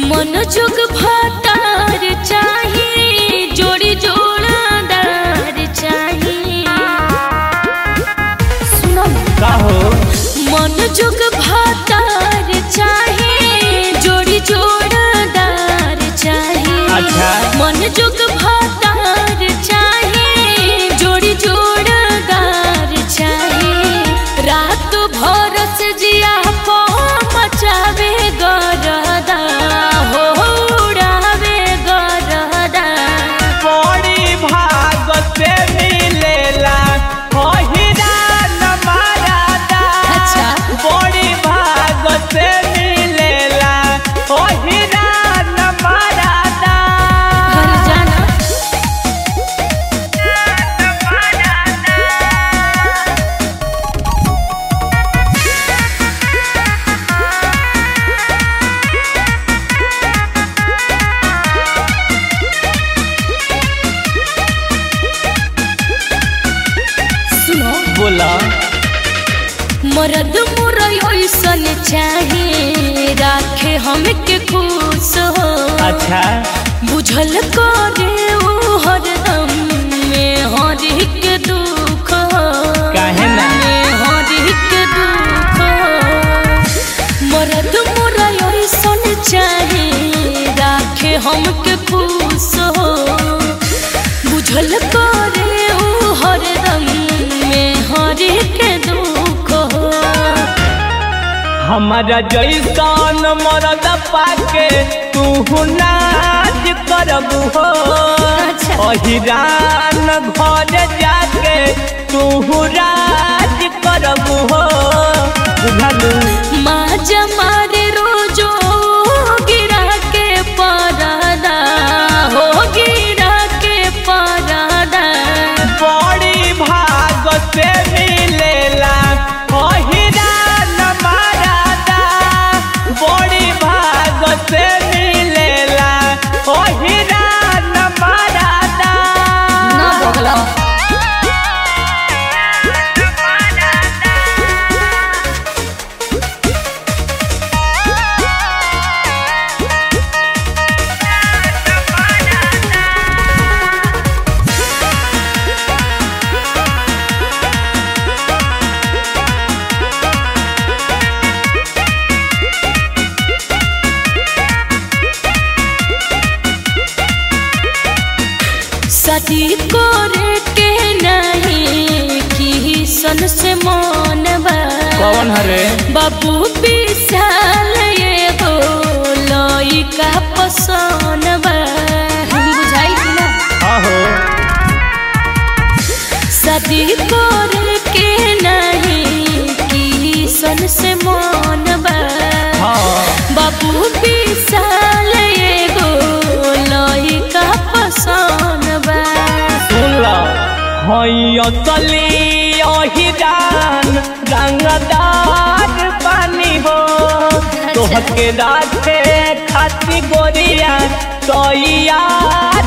मन जुग भातार चाही जोड़ी जोड़ादार चाही सुनो का हो मन जुग भातार चाही जोड़ी जोड़ादार चाही अच्छा। मन जुग भातार चाही जोड़ी जोड़ादार चाही रात भर से जिया को मचावे गरदा हो उड़ावे गरदा बड़ी भाग से मिलेला ओहिरा न मारादा अच्छा। बड़ी भाग से मिलेला ओहिरा न मारादा घर जाना सुनो बोला मरद मुरई ऐसन चाहे राखे हमके खुश हो अच्छा बुझल करे उ हरदम में हरि के दुख हो काहे ना? में हरि के दुख हो मरद मुरई ऐसन चाहे राखे हमके खुश हो बुझल करे उ हरदम में हरि के दुख हो हमारा जैसन मरद पाके तू नाच करबू हो अच्छा। अहिरान घर जाके तू राज करबू हो बुझलू माँ जमारे रोजो गिरा के परदा हो गिरा के परदा बड़ी भाग से मिलेला अहिरान मारादा बड़ी भाग से मिलेला अहिरान मारादा ना बगला शादी करे के नहीं की सन से मन कौन हरे बाबू विशाल एगो लइका पसंद बा बुझाई कि ना आहो शादी करे के नहीं की सन से मन बा हाँ बाबू विशाल एगो लइका पसंद बा सुन लो हई असली अहिरान रंगदार पानी हो तोहके राखे खाती गोरिया तैयार